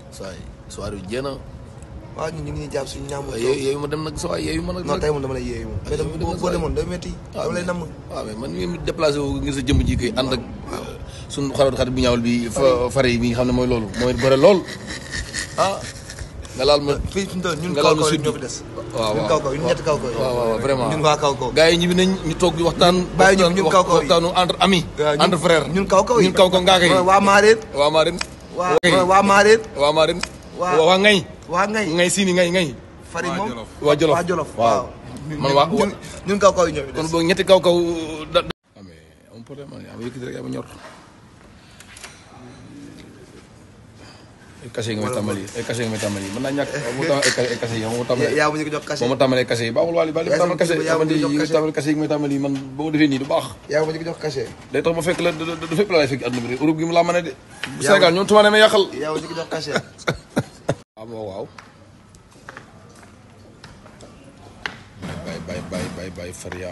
saa yi soirée bi jéem a waaw ñun ñu ngi ñuy jàpp suñu ñaam yooyu yooyu ma dem nag saa yi yooyu ma nag. non tey moom dama lay yeeyu moom mais yow dama dama boo boo saa yi. demoon day métti dama lay namm waaw mais man mii déplacé wu ngir sa jëmm ji kay ànd ak suñu xarit xarit bu ñaawul bi fa fare yi bi nga xam ne mooy loolu mooy bëre lool ah nga laal ma fii fi mu toll ñun nga kaw laal ma kaw sud ñoo fi des waaw ñun waaw kaw kaw ñun ñetti kaw kaw waaw waaw vraiment ñun waa kaw kaw gars yi ñibbi nañ ñu toog di waxtaan Bàyyi ñu ñun waxtaan- kaw kaw yi. waxtaanu entre amis waaw, ñun- entre frères ñun kaw kaw yi ñun kaw kaw ngaa kay waa Maareen waa Marin waa Ngay. waa Maareen waa Marin Waa- waa ngay waa Ngay ngay siini ngay ngay Fari moom waa Jolof waa Jolof waaw waaw man waa ñun ñun kaw kaw yi ñoo fi kon des boog ñetti kaw kaw da da amee am problème man yaa ma yëkkati rek yaa ma ñor ay cachet nga may tàmbali ay cachet nga may tàmbali mën naa ñàkk mu tàmbali ay cachet ay cachet yi moo tàmbali yaa ma ñu ko jox cachet moo ma tàmbali ay cachet yi baaxul waali bali ma Yaa tàmbali cachet yaa ma xamante ñu jox yi nga cachet. tàmbali cachet yi nga may tàmbali man boo defee nii du baax yaa ma ñu ko jox cachet day tax ma fekk la du du fépp la lay fekk àdduna bi de Europe gi mu laa mën a de Yaa Sénégal ñoom tubaab ne ma yàqal yaa ma ñu ko jox cachet waaw waaw waaw bay bay bay bay bay faria